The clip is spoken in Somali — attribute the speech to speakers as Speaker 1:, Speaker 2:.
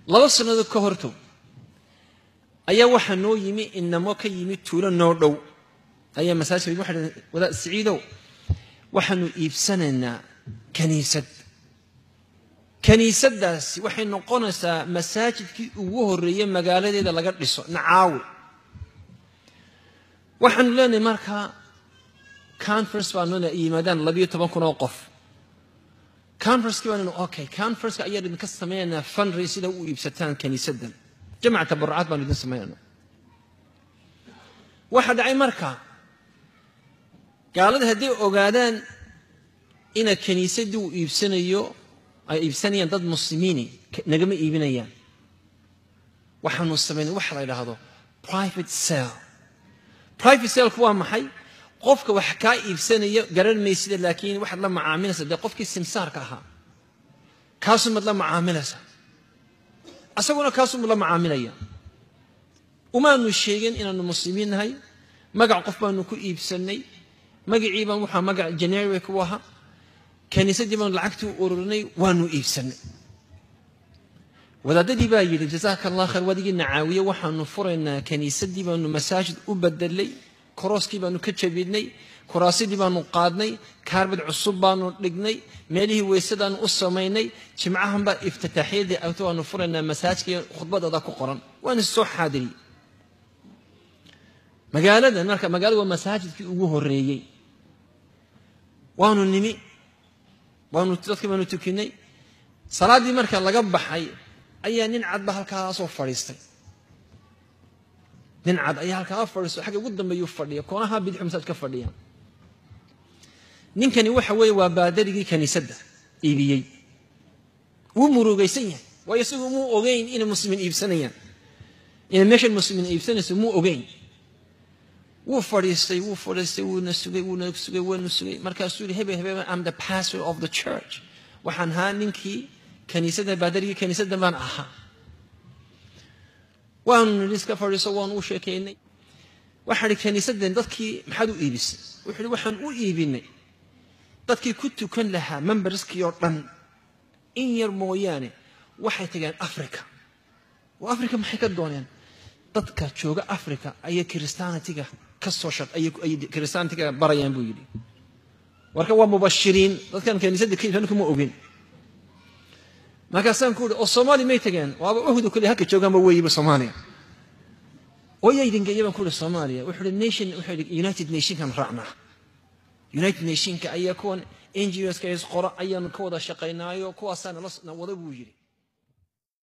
Speaker 1: laba sannadood ka hortow ayaa waxaa noo yimi inamo ka yimi tuulo noo dhow ayaa masaajid waxay dhaheen wadaad siciidow waxaanu iibsanaynaa kaniisad kaniisaddaasi waxay noqonaysaa masaajidkii ugu horreeyey magaaladeeda laga dhiso nacaawi waxaanu leenahay markaa conference baanu leenahay yimaadaan labiyo toban kun oo qof conferencekii baanu okay conferenceka ayaan idinka sameynaynaa fundraise sida u iibsataan kaniisaddan jamac tabarucaad baanu idin sameynayna waxaa dhacay markaa gaalada hadday ogaadaan ina kaniisaddii uu iibsanayo ay iibsanayaan dad muslimiini nagama iibinayaan waxaanu samaynay waxa la yidhaahdo private sale private saleku waa maxay qofka wax kaa iibsanaya garan maysida laakiin waxaad la macaamilaysa dee qofkii simsaarka ahaa kaasumaad la macaamilaysa asaguna kaasumuu la macaamilaya umaanu sheegin inaanu muslimiin nahay magac qof baanu ku iibsanay magacii baan waxaa magac generic u ahaa kaniisaddii baanu lacagtii u ururinay waanu iibsanay wadaadadii baa yidhi jazaaka allah khayr wadigii nacaawiye waxaanu furaynaa kaniisaddii baanu masaajid u bedelay korooskii baanu ka jabinay kuraasidii baanu qaadnay kaarbad cusub baanu dhignay meelihii weysadaanu u samaynay jimcahan baa iftitaaxyadii agto waanu furaynaa masaajidka khudbadooda ku qoran waana soo xaadiriyey magaaladan marka magaalada waa masaajidkii ugu horreeyey waanu nimi waanu dadkii baanu tukinay salaaddii marka laga baxay ayaa nin cadba halkaasoo fadhiistay nin cad ayaa halkaa fadhiisto xagga ugu dambeeyuu fadhiya koonaha bidixu masaajid ka fadhiya ninkani waxa weeye waa baadarigii kaniisadda iibiyey wuu murugaysan yahay waayo isagu muu ogeyn inay muslimiin iibsanayaan inay meeshan muslimiin iibsanayso muu ogeyn wuu fadhiistay wuu fadhiistay wuuna sugay wuuna sugay wuuna sugay markaasuu yihi hebel hebel am the pastor of the church waxaan ahaa ninkii kaniisadda baadarigii kaniisadda baan ahaa waanu nidhi iska fadhiiso waanu u sheekaynay waxaan ihi kaniisaddan dadkii maxaad u iibisay wuxuu ihi waxaan u iibinay dadkii ku tukan lahaa memberskii oo dhan in yar mooyaane waxay tageen africa oo africa maxay ka dooneen dadka jooga africa ayay kiristaanitiga ka soo shaq ayay kiristaanitiga barayaan buu yidhi marka waa mubashiriin dadkan kaniisadda ka iibsan kuma ogin markaasaan ku uhi oo soomaaliya may tageen waaba uhdu kale halka joogaanba weeyiba soomaaliya oo yaa idin geeya baan ku uhi soomaaliya wuxuu ihi nation wuxuu ihi united nationkan raacnaa united nationka ayaa kuwan ngos ka is qora ayaanu ka wada shaqaynaayo kuwaasaa nala wada buu yidhi